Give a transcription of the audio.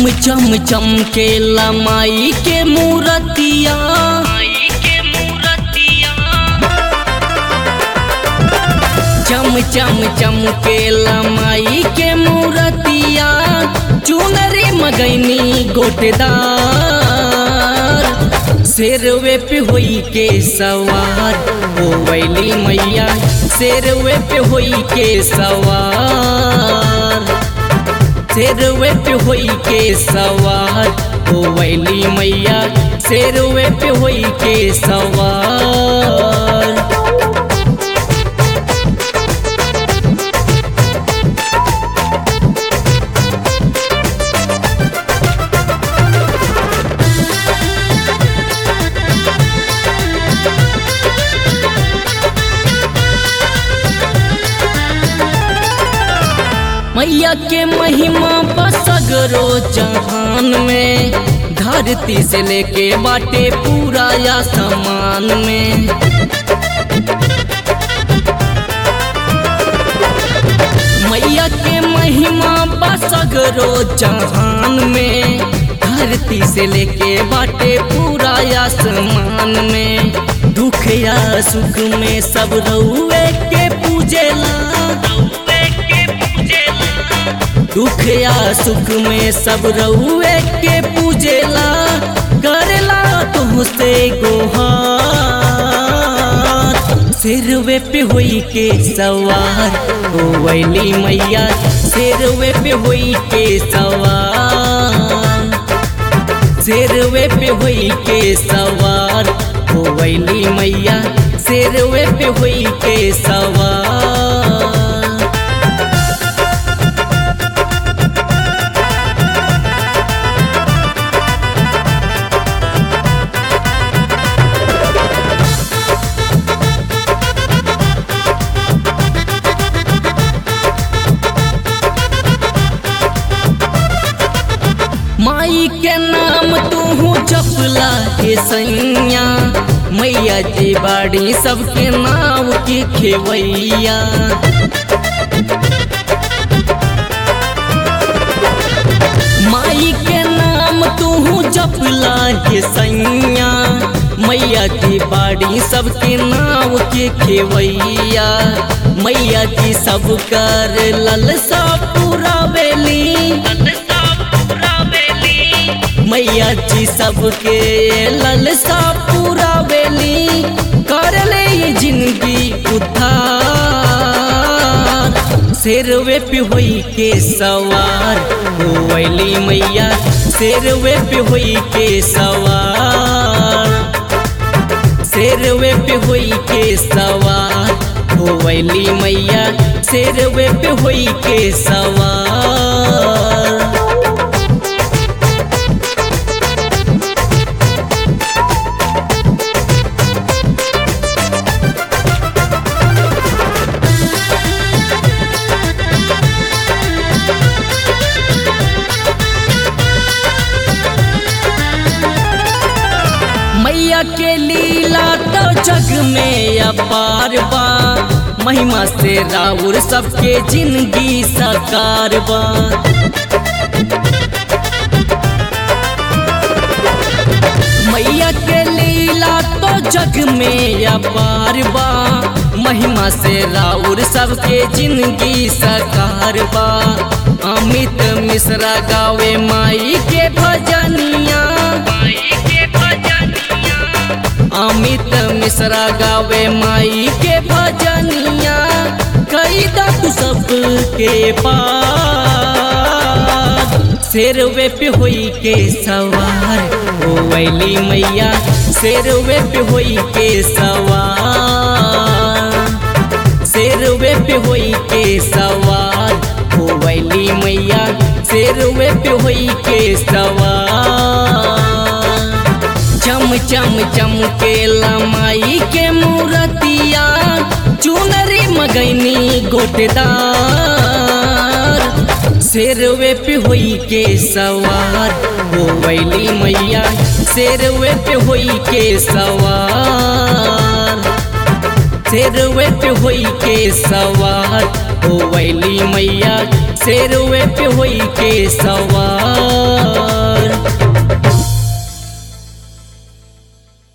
चम चम चमकेला माई के मूरतिया चम चम चमकेला माई के मूरतिया चुनरी मगैनी गोटेदार शेरवे पे होई के सवार हो वैली मैया शेरवे पे होई के सवार शेरवे पे होई के सवार हो वैली मैया शेरवे पे होई के सवार मैया के महिमा बसगरो जहान में धरती से लेके बाटे पूरा या समान में मैया के महिमा बसगरो जहान में धरती से लेके बाटे पूरा आसमान में दुख या सुख में सब रउए के पूजेला दुख या सुख में सब रउए के पूजेला करेला तुमसे गोहार सिरवे पे होई के सवार हो वैली मैया सिरवे पे होई के सवार सिरवे पे होई के सवार हो वैली मैया सिरवे पे होई के सवार माई के नाम तू जपला के सैया मैया जी बाड़ी सबके नाव के खेवैया माई के नाम तू जपला के सैया मैया जी बाड़ी सबके नाव के खेवैया मैया जी सब कर ललसा पूरा बेली मैया जी सबके ललसा पूरा बेली कर ले ये जिंदगी उद्धार शेरवे पे होई के सवार हो वैली मैया शेरवे पे होई के सवार शेरवे पे होई के सवार हो वैली मैया शेरवे पे होई के सवार मैया के लीला तो जग में अपार बा महिमा से राउर सबके जिंदगी साकार बा मैया के लीला तो जग में अपार बा महिमा से राउर सबके जिंदगी साकार बा अमित मिश्रा गावे माई के भजनिया अमित मिश्रा गावे माई के भजनिया कई तू सबके पास शेरवे पे होई के सवार हो वैली मैया शेरवे पे होई के सवार शेरवे पे होई के सवार हो वैली मैया शेरवे पे होई के सवार चम चम चमकेला माई के मूरतिया चुनरी मगैनी गोटेदार शेरवे पे होई के सवार हो वैली मैया शेरवे पे होई के सवार शेरवे पे होई के सवार हो वैली मैया शेरवे पे होई के सवार